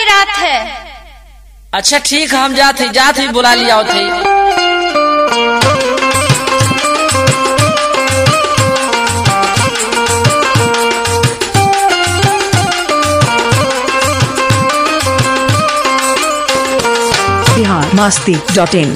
रात है अच्छा ठीक है हम जात ही जात ही बुला लिया थे बिहार मस्ती डॉट इन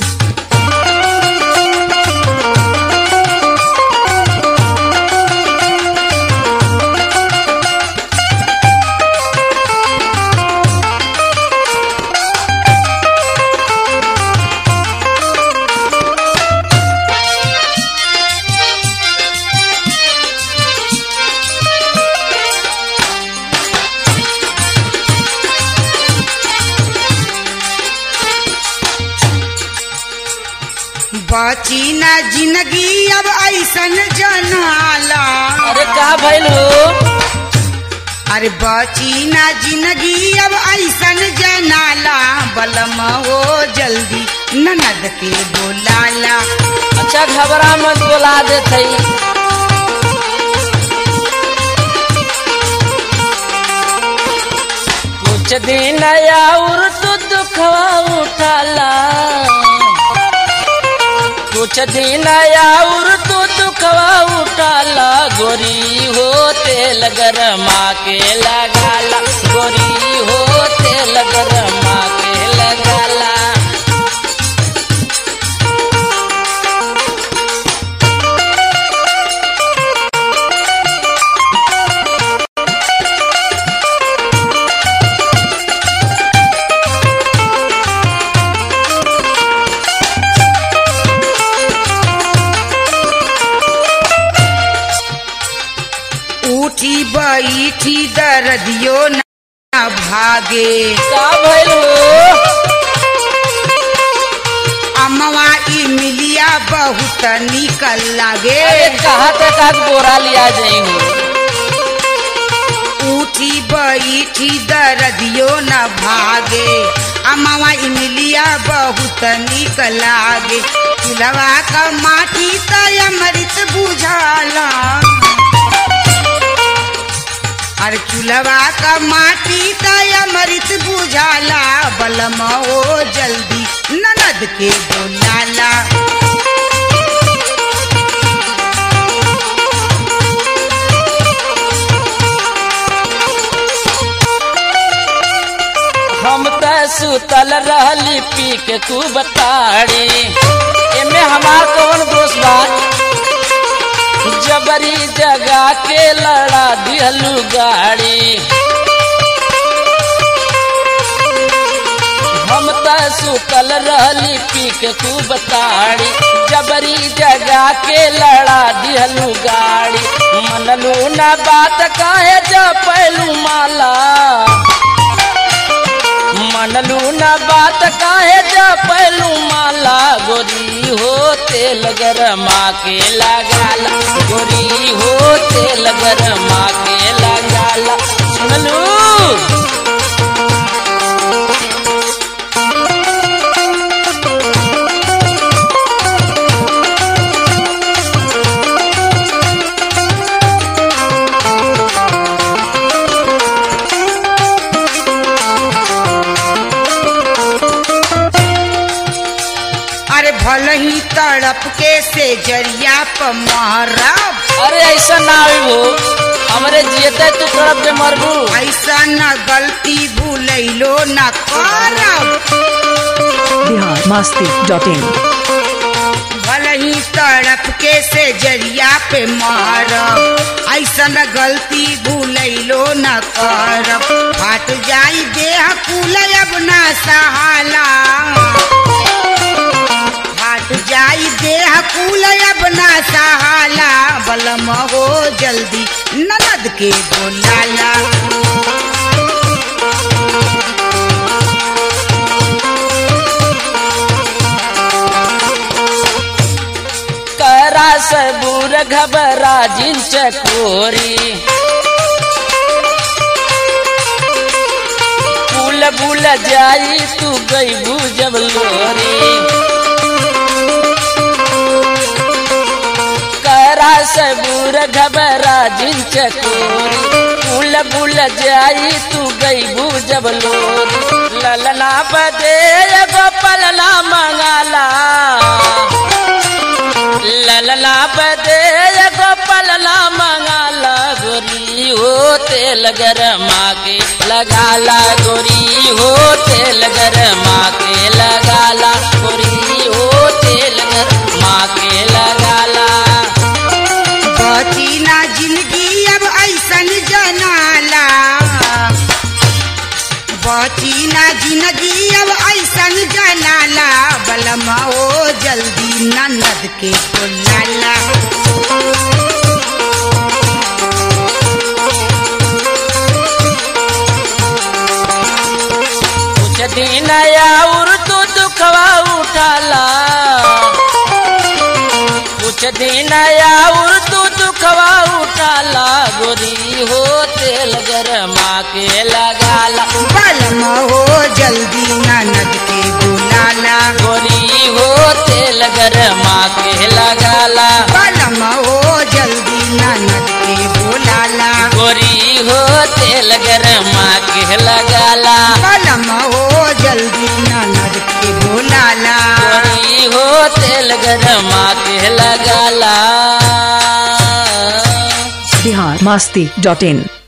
बची ना जिंदगी अब ऐसन जनाला अरे का भइल हो अरे बची ना जिंदगी अब ऐसन जनाला बलम हो जल्दी ननद के बोलाला अच्छा घबरा मत बुला दे थई कुछ दिन और तू दुखवा उठाला कुछ दिन और तू दुखवा उठाला गोरी हो तेल गरमा के लगाला गोरी हो तेल गरमा के लगाला उठी बैठी दर्दियो ना भागे का भइल हो अमवा ई मिलिया बहुत निकल लागे अरे कहा तक आज बोरा लिया जाई हो उठी बैठी दर्दियो न भागे अमवा ई मिलिया बहुत निकल लागे चूल्हा का माटी त अमृत बुझाला अरे चूल्हा का माटी त अमृत बुझाला बलम हो जल्दी ननद के बोलाला हम त सुतल रहली पी के तू बताड़ी एमे हमार कौन दोष बा जबरी जगा के लड़ा दिहलू गाड़ी हम त सुतल रहली पी के तू बताड़ी जबरी जगा के लड़ा दिहलू गाड़ी मनलू न बात काहे जपैलू माला मनलू न बात काहे जपैलू माला गोरी हो तेल गरमा के लगाला गोरी हो तेल गरमा के लगाला सुनलू अरे भल ही तड़प के से जरिया प मारब अरे ऐसा ना होई हो हमरे जियते तू तरफ के मरबू ऐसा न गलती भूलैलो न करब बिहार मस्ती डॉट इन भल ही तड़प के से जरिया पे मारब ऐसा न गलती भूलैलो न करब फाट जाई देह कुल अब न सहाला फाट जाई देह कुल अब न सहाला बलम हो जल्दी ननद के बोलाला करा सबूर घबरा जिन चकोरी फूल भूल जाई तू गई जब लोरी कर करा सबूर घबरा जिन चकोरी फूल बुल जाई तू गई जब लोरी ललना बदे एगो पलना मंगाला ललना बदे एगो पलना मंगाला गोरी हो तेल गरमा के लगाला गोरी हो तेल गरमा के लगाला गोरी हो तेल गरमा के लगाला बची ना जिंदगी अब ऐसन जनाला बची ना जिंदगी अब ऐसन जनाला बलमा ओ जल्दी ननद के बुलाला कुछ दिन और तू दुखवा उठाला कुछ दिन और तू दुखवा उठाला गोरी हो तेल गरमा के लगाला बलमा ओ जल्दी ननद के बुलाला गोरी हो तेल गरमा के लगाला बलमा ओ जल्दी ननद के बुलाला गोरी हो तेल गरमा के लगाला बलमा ओ जल्दी ननद के बुलाला गोरी हो तेल गरमा के लगाला बिहार मस्ती डॉट इन